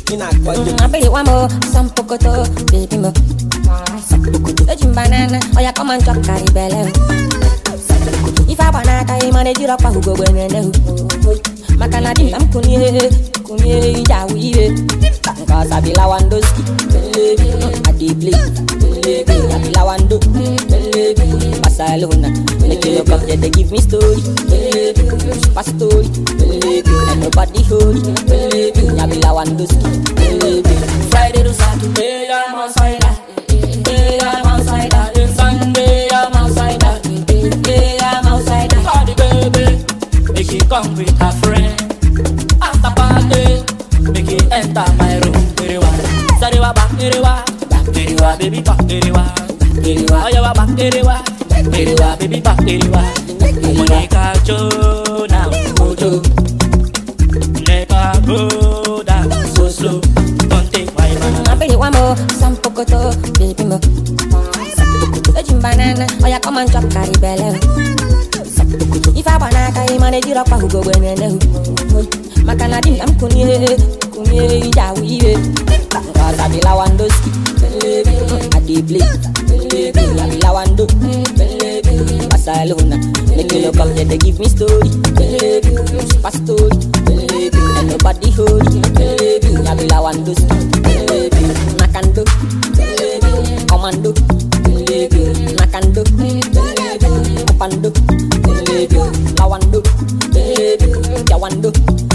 inakwaje I really want more, some pokoto, baby mo. Some pokoto, ejim banana, oh yeah, come and chop carry belly. If I wanna carry money, you rock who go when you Makana dim tam kunye, kunye jawiye. Cause I be Lawandoski, I dey play, I be Lawando, Barcelona. Make you look up, yeah, they give me story, super story, and nobody holy. I be Lawandoski, Friday to Saturday, I'm outside. Day I'm outside. Then Sunday, I'm outside. Day I'm outside. Party baby, make it come with her friend. After party, make it enter my room. Iriwa, sariwa back, iriwa, iriwa, baby back, iriwa, iriwa, oh yeah, back, iriwa, iriwa, baby back, iriwa. Monica Jo now, Mojo. Nigga go down so slow, don't take my man. I really want more, some pokoto, baby mo. Ejim banana, oh yeah, come and chop carry belly. If I wanna carry money, you rock who go when you Makana dim tam kunye, kunye jawiye. Cause I be Lawandoski, I dey play, I be Lawando, Barcelona. Make you look up, yeah, they give me story, super story, and nobody holy. I be Lawandoski, Nakando, Commando, Nakando, Opando, Lawando, Jawando.